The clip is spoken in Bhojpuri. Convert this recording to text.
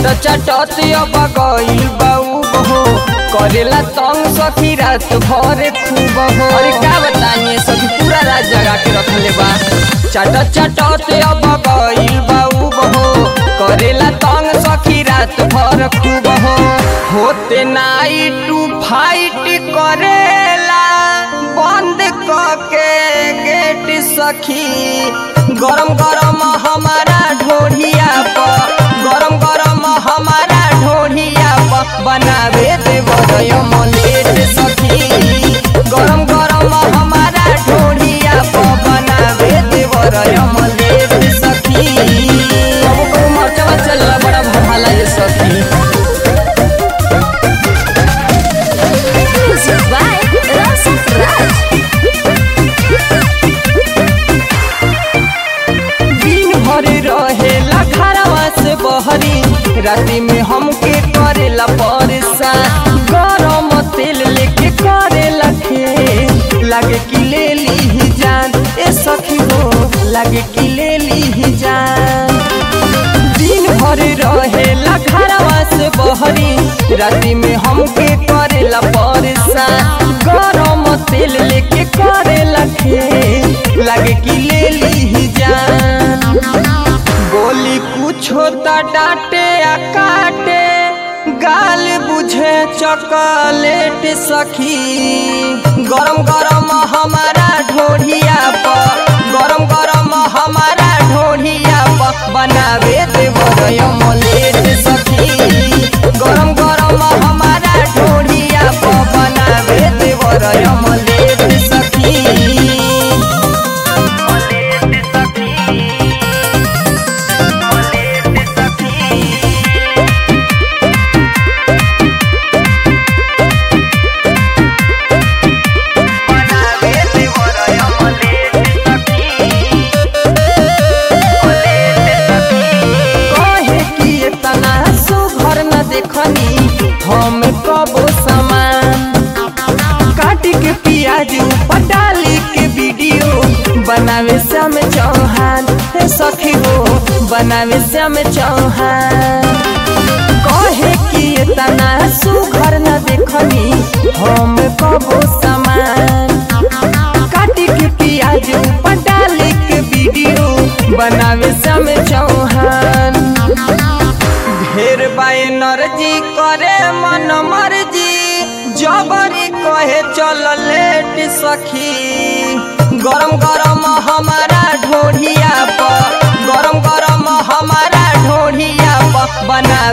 चट चटत अब गइल बाऊ बहो करेला तंग सखी रात भर खूब हो अरे का बताइए सखी पूरा रात जगा के रखले बा चट चटत अब गइल बाऊ बहो करेला तंग सखी रात भर खूब हो होते नाइट टू फाइट करेला बंद के गेट सखी गरम गरम हमारा ढोढ़िया पर गरम गरम हमारा ढोढ़िया पर बनावे देवर मलेट सखी गरम गरम हमारा ढोढ़िया पर बनावे देवर मलेट सखी कबो कबो मरचवा चलला बड़ा भला ये सखी Music by Rasa Raj. दिन भर रहेला घरवा से बहरी राति में हमके करेला परेशान गरम तेल लेके करेला खे लागे कि ले ली जान ए सखी हो लागे कि ले ली जान दिन भर रहेला घरवा से बहरी राति में हमके करेला परेशान गरम तेल लेके करेला खे लागे कि ले ली जान बोली कुछ होता डांटे आ काटे गाल बुझे चॉकलेट सखी गरम गरम हमारा ढोढ़िया पर गरम गरम हमारा ढोढ़िया पर बनावे देवर मलेट सखी गरम गरम हमारा ढोढ़िया पर बनावे देवर मलेट सखी कहे कि इतना सुघर न देखनी हम कबो सामान काट के प्याज ऊपर डाली के वीडियो बनावे श्याम चौहान हे सखी हो बनावे श्याम चौहान कहे कि इतना सुघर न देखनी हम कबो सामान काटी के प्याज ऊपर डाली के वीडियो बनावे श्याम चौहान ढेर बाय नरजी करे मन मर्जी जबरी कहे चल लेट सखी गरम गरम हमारा ढोढ़िया पर गरम गरम हमारा ढोढ़िया पर बना